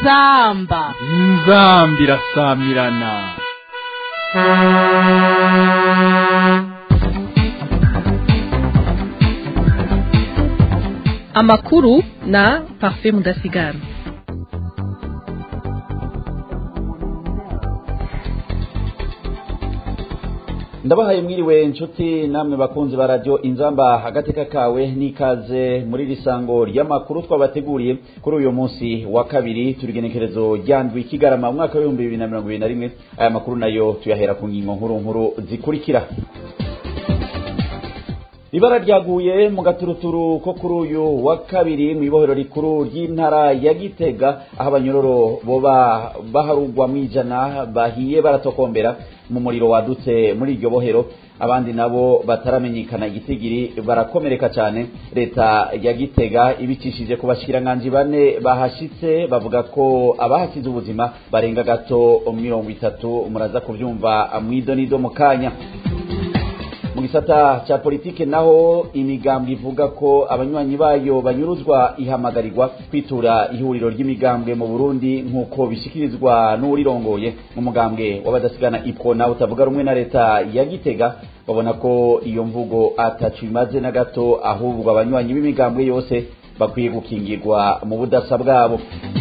inzamba inzambi irasamirana amakuru na parfait mudasigara ndabahaye mwiriwe inshuti namwe bakunzi ba radio inzamba agateka kawe n'ikaze muri risango ry'amakuru twabateguriye kuri uyu munsi wa kabiri turigenekerezo ryandwi kigarama mu mwaka w'ibihumbi bibiri na mirongo ibiri na rimwe aya makuru nayo tuyahera ku ngingo nkuru nkuru zikurikira ibara ryaguye mu gaturuturu ko kuri uyu wa kabiri mu ibohero rikuru ry'intara ya gitega aho abanyororo boba baharugwa mu ijana bahiye baratokombera mu muriro wadutse muri iryo bohero abandi nabo bataramenyekana igitigiri barakomereka cyane leta ya gitega ibicishije ku bashikiranganji bane bahashitse bavuga ko abahasize ubuzima barenga gato mirongo itatu muraza kubyumva mwidonido mu kanya mu gisata cya politike naho imigambwe ivuga ko abanywanyi bayo banyuruzwa ihamagarirwa kwitura ihuriro ry'imigambwe mu burundi nk'uko bishyikirizwa n'uwurirongoye mu mugambwe w'abadasigana ipwo nawe utavuga rumwe na leta ya gitega babona ko iyo mvugo atacu imaze na gato ahubwo abanywanyi b'imigambwe yose bakwiye gukingirwa mu budasa bwabo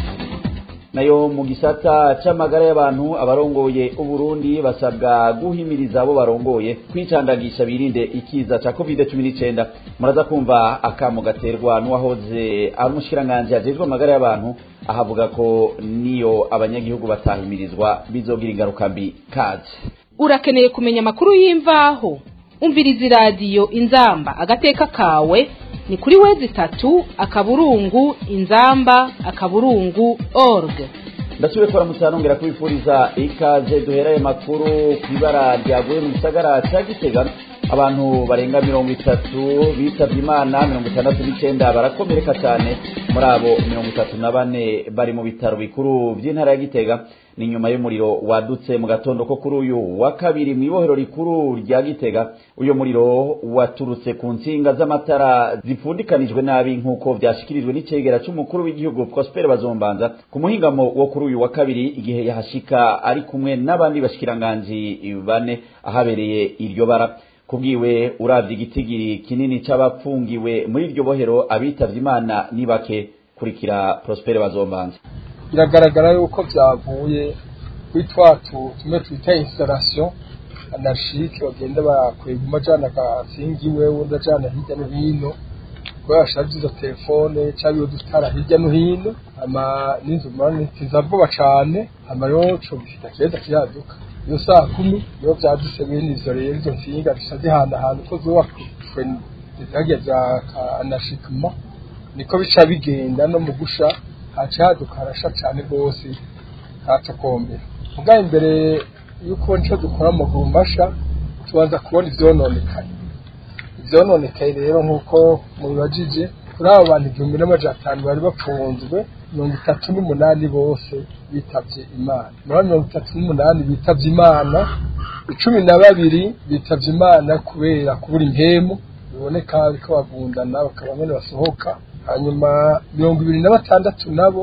nayo mu gisata c'amagara y'abantu abarongoye uburundi basabwa guhimiriza abo barongoye kwicandagisha birinde ikiza ca covid cumi n'icenda muraza kumva akamo gaterwa n'uwahoze ari umushikiranganji ajejwe amagara y'abantu ahavuga ko niyo abanyagihugu batahimirizwa bizogira ingaruka mbi kazi urakeneye kumenya amakuru y'imvaho umviriza iradiyo inzamba agateka kawe ni kuri wezi itatu akaburungu inzamba akaburungu org ndasubiye kubaramutsa nongera kubifuriza ikaze duheraye makuru ku ibara ryaguye mu gisagara cya gitega abantu barenga mirongo itatu bitabye imana mirongo itandatu n'icyenda barakomereka cyane muri abo mirongo itatu na bane bari mu bitaro bikuru by'intara ya gitega ni nyuma y'umuriro wadutse mu gatondo ko kuri uyu wa kabiri mu ibohero rikuru rya gitega uyu muriro waturutse ku nsinga z'amatara zipfundikanijwe nabi nk'uko byashyikirijwe n'icegera cy'umukuru w'igihugu prosper bazombanza ku muhingamo wo kuri uyu wa kabiri igihe yahashika ari kumwe n'abandi bashikiranganji bane ahabereye iryo bara kubwiwe uravye igitigiri kinini c'abapfungiwe muri iryo bohero abitavye imana ni bake kurikira prosper bazombanza biragaragara yuko byavuye kuri twatu tumwe twita installation anarchike bagenda bakwega umajana agasingiwe wundi ajana hirya no hino kubera bashaje izo telefone cyangwa dutara hirya no hino ama n'inzu mani tiza vuba cane ama yo co bifita keza kiraduka iyo saa kumi niyo vyaduse bene izo rero izo nsinga bisa zihana ahantu ko zubakwe zirya za anashikma niko bica bigenda no mu gusha haca haduka harasha cane rwose hatokombera muga imbere yuko nico dukora amaguru masha tubanza kubona ivyononekaye ivyononekaye rero nk'uko mubibajije kuri abo bantu igihumbi n'amajana atanu bari bapfunzwe mirongo itatu n'umunani bose bitavye imana muri mirongo itatu n'umunani bitavye imana icumi na babiri bitavye imana kubera kubura impemu biboneka ariko bagundana bakaba nyene basohoka hanyuma mirongo ibiri na batandatu nabo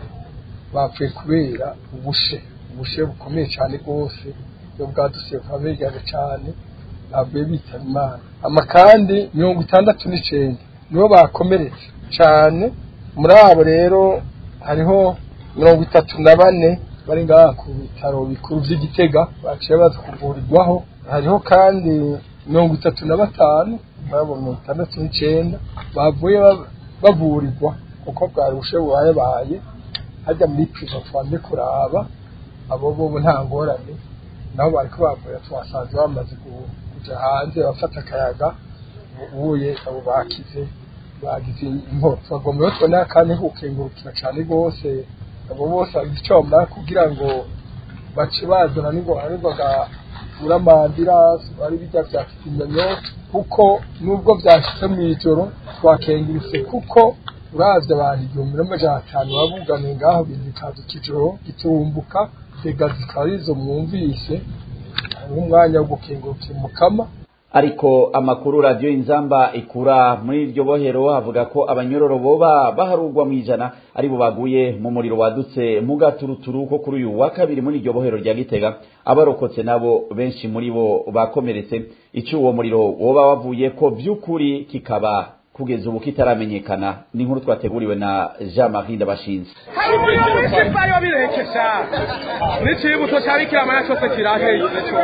bapfuye kubera ubushe ubushe bukomeye cyane rwose iyo bwaduse bukaba begaga cyane bavuye bitaba imana ama kandi mirongo itandatu n'icenda nibo bakomeretse cyane muri abo rero hariho mirongo itatu na bane bari ngaha ku bitaro bikuru vy'igitega baciye baza kuvurirwaho hariho kandi mirongo itatu na batanu babo mirongo itandatu n'icenda bavuye bavurirwa kuko bwari bushe bubayebaye hajya muri priva twambe kuraba abo bobo nta ngorane nabo bariko bavura twasanze bamaze kuja hanze bafata akayaga ubuye abo bakize bagize inkoro twagomba rero tubona akanya kukengurukira cane rwose abo bose bagize ico bamara kugira ngo bace bazana n'ingoga uramandira ari bijya vya kizimyamyoto kuko nubwo vyashitse mw'ijoro twakenguritse kuko uravye abantu igihumbi n'amajana atanu babuganiye ngaho bintu bikaza ikijoro giturumbuka zega zikaba arizo mwumvise hariho umwanya wo gukengurukira umukama ariko amakuru radiyo inzamba ikura muri iryo bohero avuga ko abanyororo boba baharugwa mu ijana aribo baguye mu muriro wadutse mu gaturuturu ko kuri uyu wa kabiri muri iryo bohero rya gitega abarokotse nabo benshi muri bo bakomeretse icyo uwo muriro woba wavuye ko by'ukuri kikaba kugeza ubu kitaramenyekana ni inkuru twateguriwe na jean marie ndabashinze bari babirekesha n'ikibuto cya bikira cyose kiraheye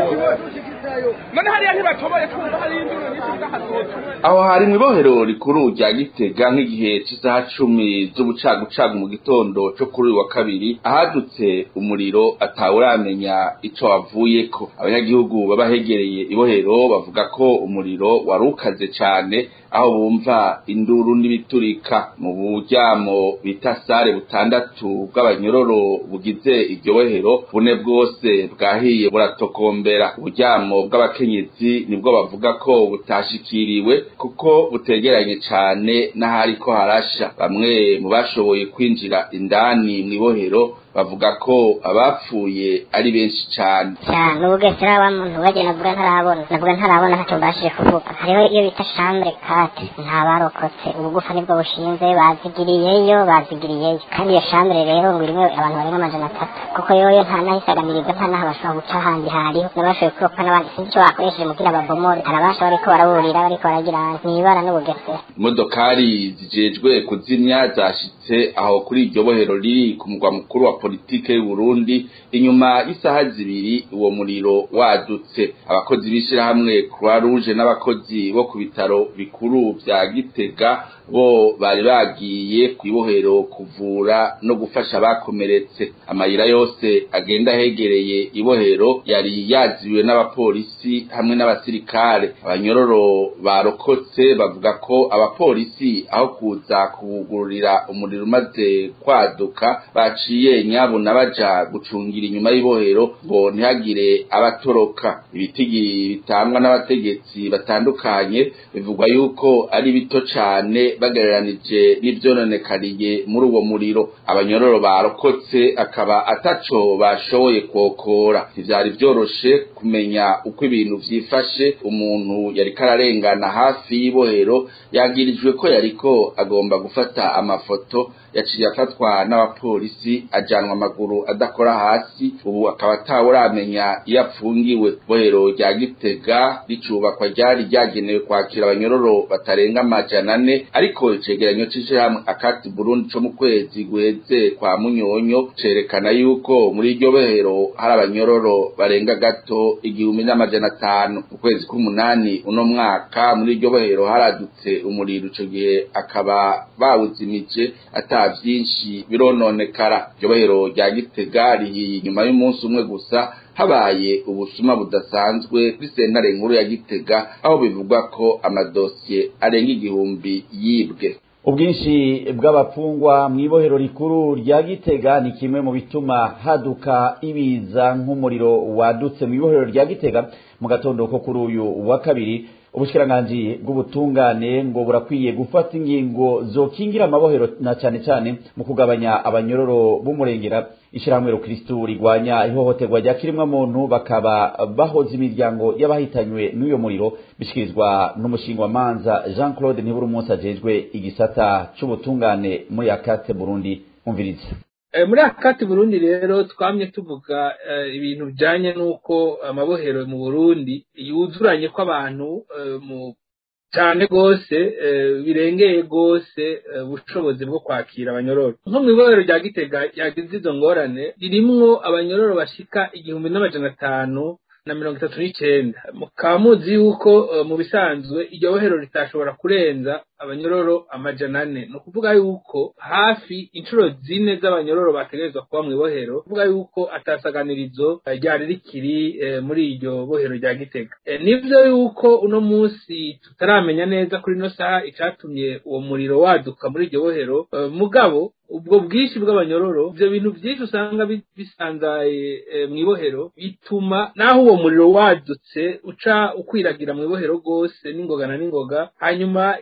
none hariya ntibatoboye kumva hari induru nyinshi z'ahazoto aho hari mu ibohero rikuru rya gitega nk'igihe cy'isaha cumi z'ubucagucagu mu gitondo cyo kuri uyu wa kabiri ahadutse umuriro atawuramenya ico wavuyeko abanyagihugu baba hegereye ibohero bavuga ko umuriro wari ukaze cane aho bumva induru n'ibiturika mu buryamo bita sare butandatu bw'abanyororo bugize iryo bohero bune bwose bwahiye buratokombera uburyamo bw'abakenyezi nibwo bavuga ko butashikiriwe kuko butegeranye cane n'ahariko harasha bamwe mu bashoboye kwinjira indani mu ibohero bavuga ko abapfuye ari benshi cane cyane ubugesera wa muntu wagiye navuga ntarabona navuga ntarabona ntacyo mbashije kuvuga hariho iyo bita chambre kate nta barokotse ubugufa nibwo bushinze bazigiriyeyo bazigiriyeyo kandi iyo chambre rero ngo irimo abantu barenga amajana atatu kuko yoyo nta nahisagamirirwa nta naho bashobora guca ahandi hariho n'abashoboye kurokoka n'abandi sinzi icyo bakoresheje mugira babomore harabasha bariko baraburira bariko baragira mwibara n'ubugesera imodokari zijejwe kuzimya zashitse aho kuri iryo bohero riri ku mugwa mukuru wa politike y'u Burundi inyuma y'isaha zibiri uwo muriro wadutse abakozi b'ishirahamwe Croix Rouge n'abakozi bo ku bitaro bikuru vya Gitega bo bari bagiye kwibohero kuvura no gufasha abakomeretse amayira yose agenda hegereye ibohero yari yaziwe n'abapolisi hamwe n'abasirikare abanyororo barokotse bavuga ko abapolisi aho kuza kubugururira umuriro umaze kwaduka baciye nyabuna baja gucungira inyuma y'ibohero ngo ntihagire abatoroka ibitigi bitangwa n'abategetsi batandukanye bivugwa yuko ari bito cane bagereranije n'ivyononekariye muri uwo muriro abanyororo barokotse akaba ataco bashoboye kwokora ntivyari vyoroshe kumenya uko ibintu vyifashe umuntu yariko ararengana hafi y'ibohero yagirijwe ko yariko agomba gufata amafoto yaciye afatwa n'abapolisi ajanwa amaguru adakora hasi ubu akaba atawuramenya iyo apfungiwe bohero rya gitega ricubakwa ryari ryagenewe kwakira abanyororo batarenga amajana ane ariko icegeranyo c'ishirahamwe akati burundi co mu kwezi guheze kwa munyonyo cerekana yuko muri iryo bohero hari abanyororo barenga gato igihumbi n'amajana atanu mu kwezi k'umunani uno mwaka muri iryo bohero haradutse umuriro ico gihe akaba bawuzimije ata vyinshi birononekara iryo bohero rya gitega rihiye inyuma y'umunsi umwe gusa habaye ubusuma budasanzwe kuri sentare nkuru ya gitega aho bivugwa ko amadosiye arenga igihumbi yibwe ubwinshi bw'abapfungwa mu ibohero rikuru rya gitega ni kimwe mu bituma haduka ibiza nk'umuriro wadutse mu ibohero rya gitega mu gatondo ko kuri uyu wa kabiri ubushikiranganji bw'ubutungane ngo burakwiye gufata ingingo zokingira amabohero na cyane cyane mu kugabanya abanyororo b'umurengera ishyirahamwe rukristu rigwanya ihohoterwa rya kirimwa muntu bakaba bahoza imiryango y'abahitanywe n'uyo muriro bishikirizwa n'umushingwamanza jean claude ntibura umunsi ajejwe igisata c'ubutungane muri akate burundi umviriza muri akati burundi rero twamye tuvuga ibintu bijyanye n'uko amabohero mu burundi yuzuranye kw'abantu cyane rwose birengeye rwose ubushobozi bwo kwakira abanyororo nko mu ibohero rya gitega yagize izo ngorane ririmwo abanyororo bashika igihumbi n'amajana atanu na mirongo itatu n'icenda mukaba muzi yuko mu bisanzwe iryo bohero ritashobora kurenza abanyororo amajana ane ni ukuvuga yuko hafi inshuro zine z'abanyororo bategerezwa kuba mu ibohero kuvuga yuko atasaganirizo ryari rikiri muri iryo bohero rya gitega nivyo yuko uno munsi tutaramenya neza kuri ino saha icatumye uwo muriro waduka muri iryo bohero mugabo ubwo bwinshi bw'abanyororo ivyo bintu vyinshi usanga bisanzaye mu ibohero bituma naho uwo muriro wadutse uca ukwiragira mu ibohero rwose n'ingoga na n'ingoga hanyuma ivyonone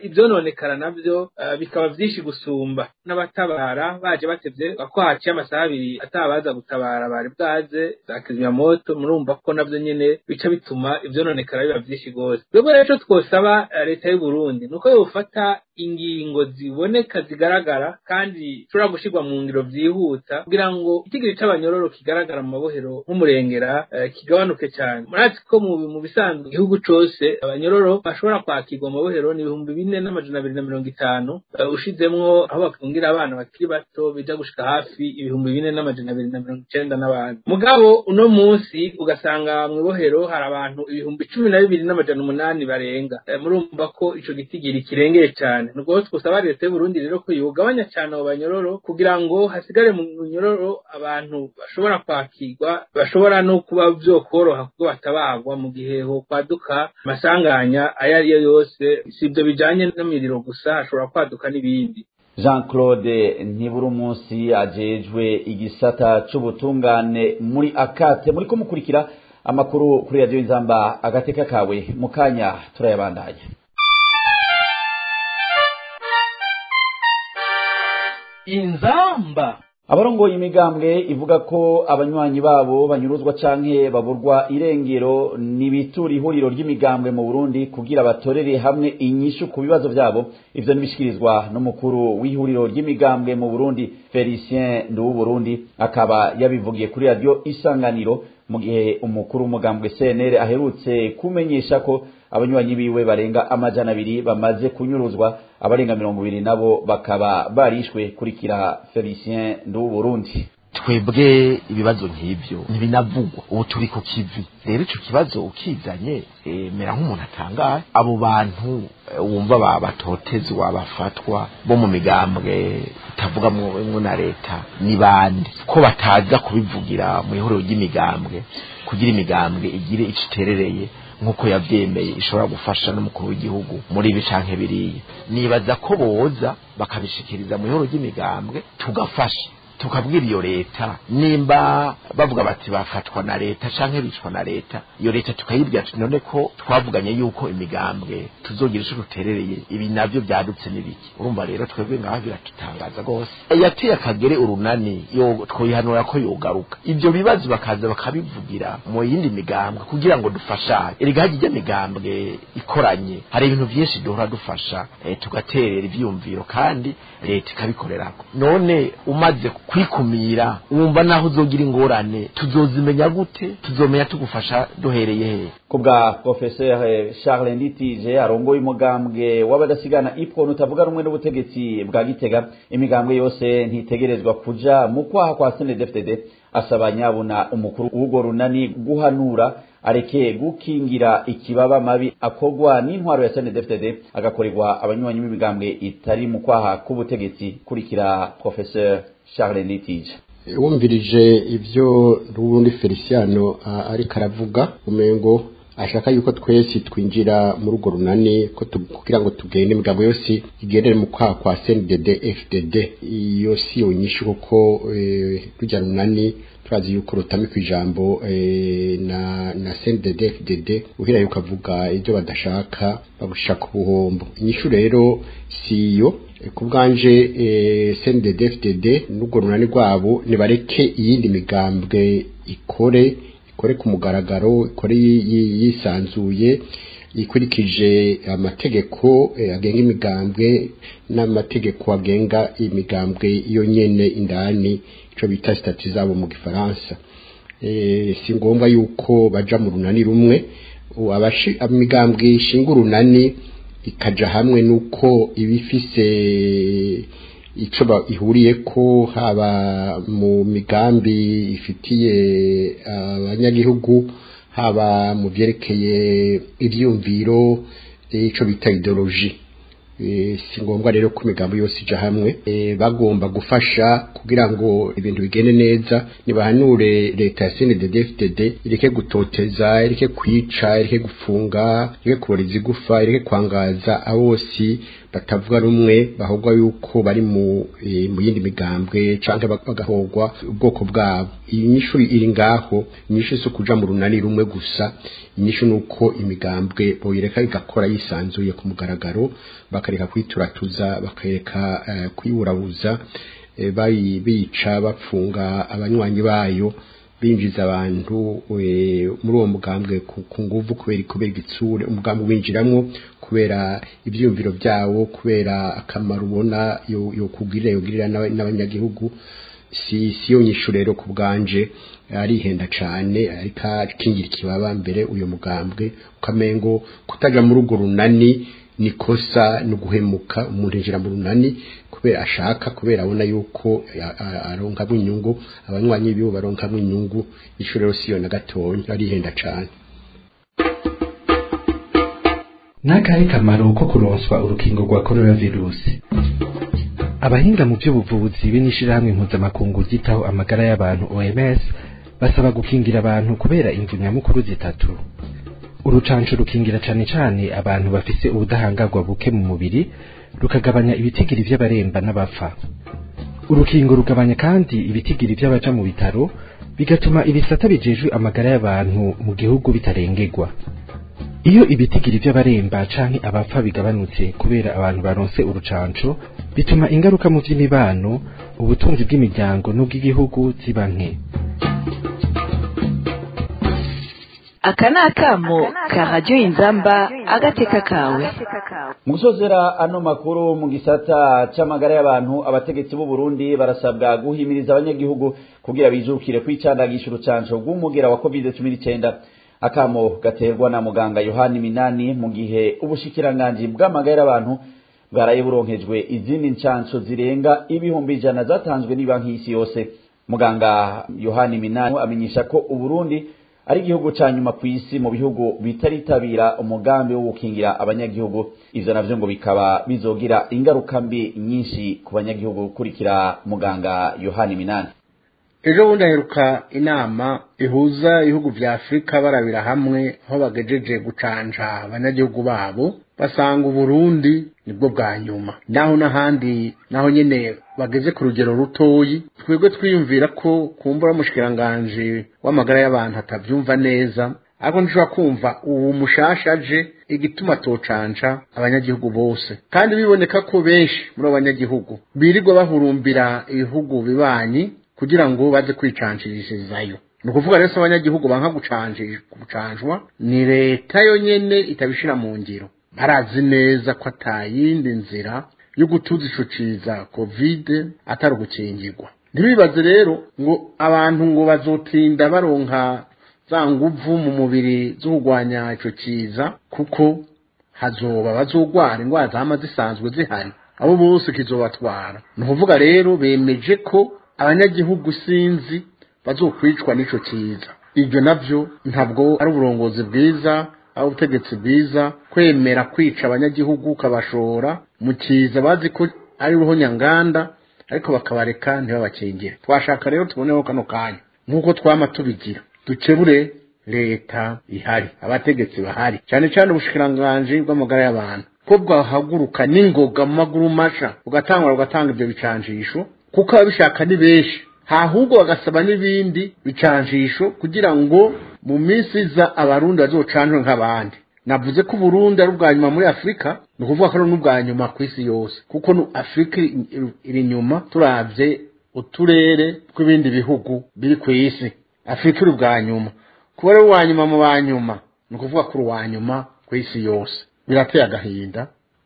ivyononekara navyo eh, bikaba vyinshi gusumba n'abatabara baje batevye ko haciye amasaha abiri atabaza gutabara bari bwaze za kizimyamoto murumva ko navyo nyene bica bituma ivyononekara biba vyinshi gose twebwe rero ico twosaba eh, leta y'u Burundi nuko yofata ingingo ziboneka zigaragara kandi zishobora gushirwa mu ngiro vyihuta kugira ngo itigiri c'abanyororo kigaragara mu mabohero nk'umurengera eh, kigabanuke cyane murazi ko mu mu bisanzwe igihugu cose abanyororo bashobora kwakirwa mu mabohero ni ibihumbi bine n'amajana abiri na mirongo itanu eh, ushizemwo aho bafungira abana bakiri bato bija gushika hafi ibihumbi bine n'amajana abiri na mirongo icenda n'abantu mugabo uno munsi ugasanga mu ibohero hari abantu ibihumbi cumi na bibiri n'amajana umunani barenga Eh, murumva ko ico gitigiri kirengeye cyane nubwo twosaba leta y'u Burundi rero ko yogabanya cyane abo banyororo kugira ngo hasigare mu nyororo abantu bashobora kwakirwa bashobora no kuba vyokoroha kuko batabagwa mu gihe ho kwaduka amasanganya ayo ari yo yose si ibyo bijanye n'imiriro gusa hashobora kwaduka n'ibindi jean claude ntibura umunsi ajejwe igisata c'ubutungane muri akate muri kumukurikira amakuru kuri radiyo inzamba agateka kawe mu kanya turayabandanya inzamba abarongoye imigambwe ivuga ko abanywanyi babo banyuruzwa canke baburwa irengero nibitura ihuriro ry'imigambwe mu Burundi kugira batorere hamwe inyishu ku bibazo vyabo ivyo nibishikirizwa n'umukuru w'ihuriro ry'imigambwe mu Burundi Felicien Nduwu Burundi akaba yabivugiye kuri radio Isanganiro mu gihe umukuru w'umugambwe CNL aherutse kumenyesha ko abanywanyi biwe barenga amajana abiri bamaze kunyuruzwa abarenga mirongo ibiri nabo bakaba barishwe kurikira Felicien Ndu Burundi twebwe ibibazo nk'ibyo ntibinavugwa ubu turi ku kivi rero ico kibazo ukizanye eh, mera nk'umuntu atangaye abo bantu eh, wumva ba batotezwa bafatwa bo mu migambwe itavuga mu na leta ni bande ko bataza kubivugira mu ihuriro ry'imigambwe kugira imigambwe igire ico iterereye nk'uko yavyemeye ishobora gufasha n'umukuru w'igihugu muri ibi canke biriya nibaza ko boza bakabishikiriza mu ihuriro ry'imigambwe tugafasha tukabwira iyo leta nimba bavuga bati bafatwa na leta canke bicwa na leta iyo leta tukayibwira tuti none ko twavuganye yuko imigambwe tuzogira ico duterereye ibi navyo vyadutse n'ibiki urumva rero twebwe ngaho biratutangaza rwose yateye akagere urunani yo twoyihanura ko yogaruka ivyo bibazo bakaza bakabivugira mu yindi migambwe kugira ngo dufashanye erega hajya migambwe ikoranye hari ibintu vyinshi duhora dufasha eh, tugaterera ivyumviro kandi leta ikabikorerako none umaze kwikumira wumva naho uzogira ingorane tuzozimenya gute tuzomenya tugufasha duhereye he kubwa professeur Charles Nditije arongoye umugambwe w'abadasigana ipwo utavuga rumwe n'ubutegetsi bwa Gitega imigambwe yose ntitegerezwa kuja mu kwaha kwa CNDD-FDD asaba nyabuna umukuru w'ugo runani guhanura areke gukingira ikibaba mabi akogwa n'intwaro ya CNDD-FDD agakorerwa abanywanyi b'imigambwe itari mu kwaha k'ubutegetsi kurikira professeur Charles Nditije wumvirije ibyo n'ubundi Feliciano ariko aravuga umengo ashaka yuko twese twinjira muri urwo runani ko kugira ngo tugende imigabo yose igendere mu kwaha kwa CNDD FDD iyo si yo nyinshi kuko rujya runani turazi yuko rutami ku ijambo na na CNDD FDD uhira yuko avuga ibyo badashaka babushaka ubuhombo inyishu rero si yo ku bwanje CNDD FDD n'urwo runani rwabo nibareke iyindi migambwe ikore ikore ku mugaragaro ikore yisanzuye ikurikije amategeko agenga imigambwe n'amategeko agenga imigambwe yo nyene indani ico bita stati zabo mu gifaransa si ngombwa yuko baja mu runani rumwe imigambwe ishinga urunani ikaja hamwe nuko ibifise ico ihuriye ko haba mu migambi ifitiye abanyagihugu haba mu vyerekeye ivyumviro ico bita ideologie si ngombwa rero ko imigambo yose ija hamwe bagomba gufasha kugira ngo ibintu bigende neza nibahanure leta ya CNDD-FDD ireke gutoteza ireke kwica ireke gufunga ireke kubora izigufa ireke kwangaza abose batavuga rumwe bahogwa yuko bari mu e, mu yindi migambwe canke bagahogwa ubwoko bwabo iyi nyishu iri ngaho inyishu zo kuja mu runani rumwe gusa inyishu nuko imigambwe boyireka igakora yisanzuye ku mugaragaro bakareka kwituratuza bakareka uh, kuyiburabuza e, bayibica bapfunga abanywanyi bayo binjiza abantu muri uwo mugambwe ku nguvu kubera kubera igitsure umugambi winjiramwo kubera ibyumviro byawo kubera akamaro ubona yo kugirira yogirira n'abanyagihugu si si yo nyishu rero ku bwanje arihenda cyane ariko akingira ikibaba mbere uyu mugambwe ukamengo kutaja muri urwo runani nikosa ni guhemuka umuntu yinjira mu runani kubera ashaka kubera abona yuko aronkamo inyungu abanywanyi bibo baronkamo inyungu ico rero siyo na gatonya arihenda cane n'akahe kamaro ko kuronswa urukingo rwa coronavirusi abahinga mu by'ubuvuzi be n'ishirahamwe mpuzamakungu ryitaho amagara y'abantu OMS basaba gukingira abantu kubera imvu nyamukuru zitatu urucanco rukingira cane cane abantu bafise ubudahangarwa buke mu mubiri rukagabanya ibitigiri vy'abaremba n'abapfa urukingo rugabanya kandi ibitigiri vy'abaja mu bitaro bigatuma ibisata bijejwe amagara y'abantu mu gihugu bitarengerwa iyo ibitigiri vy'abaremba canke abapfa bigabanutse kubera abantu baronse urucanco bituma ingaruka mu vy'imibano ubutunzi bw'imiryango n'ubw'igihugu ziba nke aka ni akamo ka radiyo inzamba agateka kawe mu gusozera ano makuru mu gisata c'amagara y'abantu abategetsi b'u Burundi barasabwa guhimiriza abanyagihugu kugira bijukire kwicandagisha urucanco rw'umugera wa covid cumi n'icenda akamo gaterwa na muganga yohani minani mu gihe ubushikiranganji bw'amagara y'abantu bwaraye buronkejwe izindi ncanco zirenga ibihumbi ijana zatanzwe n'ibanki y'isi yose muganga yohani minani amenyesha ko uburundi ari igihugu ca nyuma ku isi mu bihugu bitaritabira umugambi wo gukingira abanyagihugu ivyo navyo ngo bikaba bizogira ingaruka mbi nyinshi ku banyagihugu gukurikira muganga yohani minani ejo bundi aheruka inama ihuza ibihugu vya afurika barabira hamwe aho bagejeje gucanja abanyagihugu babo basanga uburundi nibwo bwa nyuma naho n'ahandi naho nyene bageze ku rugero rutoyi twebwe twiyumvira ko kumbura mushikiranganje w'amagara y'abantu atavyumva neza ariko ntushobora kumva ubu mushasha aje igituma tocanja abanyagihugu bose kandi biboneka ko benshi muri abo banyagihugu birirwa bahurumbira ibihugu bibanyi kugira ngo baze kwicanjirizayo ni ukuvuga rero abanyagihugu banka gucanjwa ni leta yo nyene itabishira mu ngiro barazi neza ko atayindi nzira yo gutuza ico ciza kovide atari ugukingirwa ntibibaze rero ngo abantu ngo bazotinda baronka za nguvu mu mubiri zo kurwanya ico ciza kuko hazoba bazogwara indwara zama zisanzwe zihari abo bose kizobatwara ni ukuvuga rero bemeje ko abanyagihugu sinzi bazokwicwa n'ico ciza ibyo navyo ntabwo ari uburongozi bwiza ari ubutegetsi bwiza kwemera kwica abanyagihugu ukabashora mu ciza bazi ko ari roho nyanganda ariko bakabareka ntibabakingire twashaka rero tuboneho kano kanya nk'uko twama tubigira dukebure leta ihari abategetsi bahari cyane cyane ubushikiranganji bw'amagara y'abantu ko bwahaguruka n'ingoga mu maguru masha ugatangura ugatanga ibyo bicanjisho kuko ababishaka ni benshi ahubwo bagasaba n'ibindi bicanjisho kugira ngo mu minsi iza abarundi bazocanjwe nk'abandi navuze ko uburundi ari ubwa nyuma muri afurika ni ukuvuga ko ari n'ubwa nyuma ku isi yose kuko afurika iri inyuma turabye uturere tw'ibindi bihugu biri ku isi afurika iri ubwa nyuma kuba ari uwa nyuma mu ba nyuma ni ukuvuga ko uri uwa nyuma ku isi yose birateye agahinda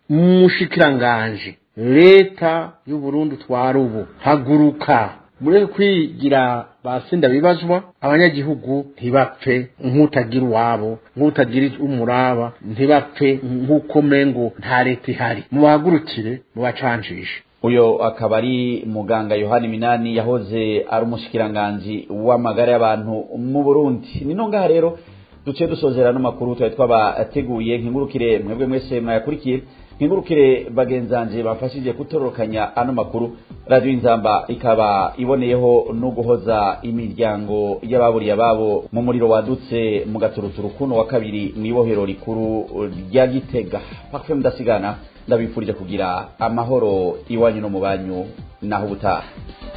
mushikiranganje leta y'uburundi utwara ubu haguruka mureke kwigira basinda bibazwa abanyagihugu ntibapfe nk'utagira uwabo nk'utagira umuraba ntibapfe nk'uko mengo nta leta ihari mubahagurukire mubacanjishe uyo akaba ari muganga yohani minani yahoze ari umushikiranganji w'amagara y'abantu mu burundi ni ngaha rero duce dusozera n'amakuru twari twabateguye nkingurukire mwebwe mwese mwayakurikiye nkingurukire bagenzanje bafashije kutororokanya ano makuru radiyo inzamba ikaba iboneyeho no guhoza imiryango y'ababuriye ababo mu muriro wadutse mu gaturuturu kuno wa kabiri mu ibohero rikuru rya gitega pafe mudasigana ndabifurije kugira amahoro iwanyu no mu banyu naho ubutaha